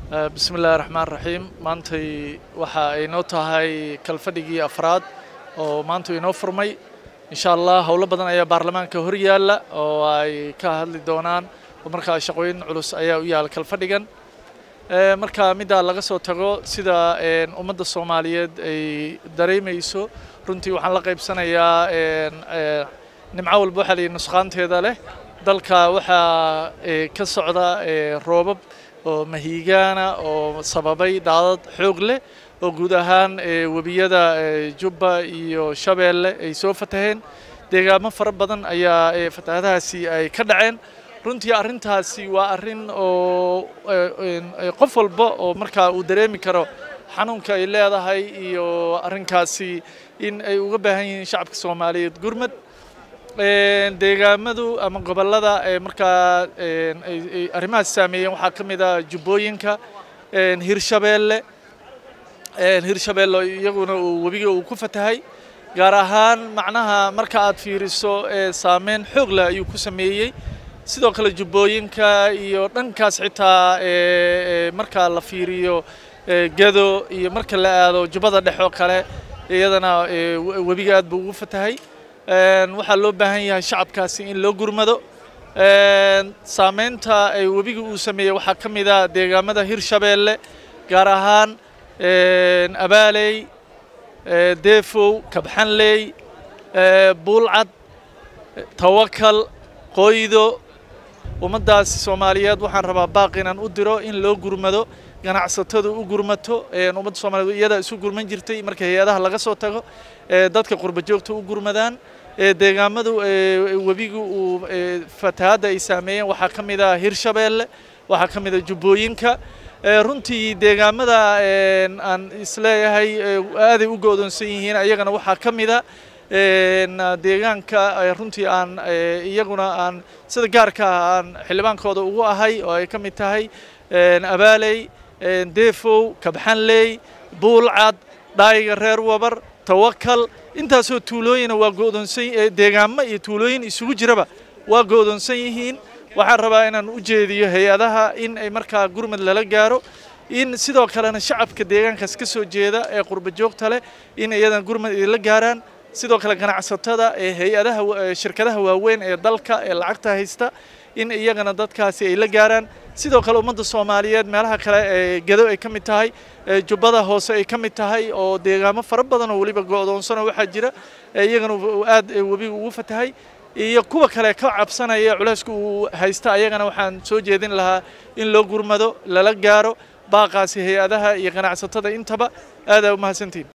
bismi illaahi raxmaan raxiim maantay waxa ay noo tahay kalfadhigii afraad oo maanta inoo furmay insha allah howlo badan ayaa baarlamaanka hor yaalla oo ay ka hadli doonaan oo markaa shaqooyin culus ayaa u yaala kalfadhigan marka middaa laga soo tago sida ummadda soomaaliyeed ay dareemayso runtii waxaan la qaybsanayaa nimco walba waxaa layihi nusqaanteeda leh dalka waxaa ka socda roobab oo mahiigaana oo sababay daadad xoog leh oo guud ahaan webiyada jubba iyo shabeelle ay soo fataheen deegaamo fara badan ayaa fatahadahaasi ay ka dhaceen runtii arrintaasi waa arrin oo qof walba oo markaa uu dareemi karo xanuunka ay leedahay iyo arrinkaasi in ay uga baahan yihiin shacabka soomaaliyeed gurmad deegaamadu ama gobollada markaa arrimahaas saameeyeen waxaa ka mid ah jubbooyinka hirshabeelle hirshabeelle iyaguna uu webiga uu ku fatahay gaar ahaan macnaha marka aad fiiriso saameyn xoog leh ayuu ku sameeyey sidoo kale jubbooyinka iyo dhankaas xitaa marka la fiiriyo gado iyo marka la aado jubbada dhex oo kale iyadana webiga aad buu ugu fatahay waxaa loo baahan yahay shacabkaasi in loo gurmado saameynta ay webiga uu sameeyey waxaa ka mid ah deegaamada hirshabeelle gaar ahaan abaaley deefow kabxanley buulcad tawakal qoydo ummaddaasi soomaaliyeed waxaan rabaa baaq inaan u diro in loo gurmado ganacsatadu u gurmato ummadda soomaliyeed iyadaa isu gurman jirtay marka hay-adaha laga soo tago dadka qurba joogta u gurmadaan deegaamadu webigu uu fatahadda ay saameeyeen waxaa ka mid ah hirshabeelle waxaa ka mid ah jubbooyinka runtii deegaamada aan isleeyahay aaday u go'doonsan yihiin ayagana waxaa ka mid a deegaanka runtii aan iyaguna aan sida gaarka ah aan xildhibaankooda ugu ahay oo ay ka mid tahay abaaley deefow kabxanley buulcad dhaayiga reer wabar tawakal intaasoo tuulooyina waa go'doonsan deegaamo iyo tuulooyin isugu jiraba waa go'doonsan yihiin waxaan rabaa inaan u jeediyo hay-adaha in ay markaa gurmad lala gaaro in sidoo kalena shacabka deegaankaas ka soo jeeda ee qurba joogta leh in iyadan gurmad idinla gaaraan sidoo kale ganacsatada ee hay-adaha shirkadaha waaweyn ee dalka ee lacagta haysta in iyagana dadkaasi ay la gaaraan sidoo kale ummadda soomaaliyeed meelaha kale ee gado ay ka mid tahay jubbada hoose ay ka mid tahay oo deegaamo fara badan oo weliba go'doonsanoo waxaa jira iyagana aad webiga ugu fatahay iyo kuwa kale ka cabsanaya culayska uu haysta ayagana waxaan soo jeedin lahaa in loo gurmado lala gaaro baaqaasi hay-adaha iyo ganacsatada intaba aadaa u mahadsantihin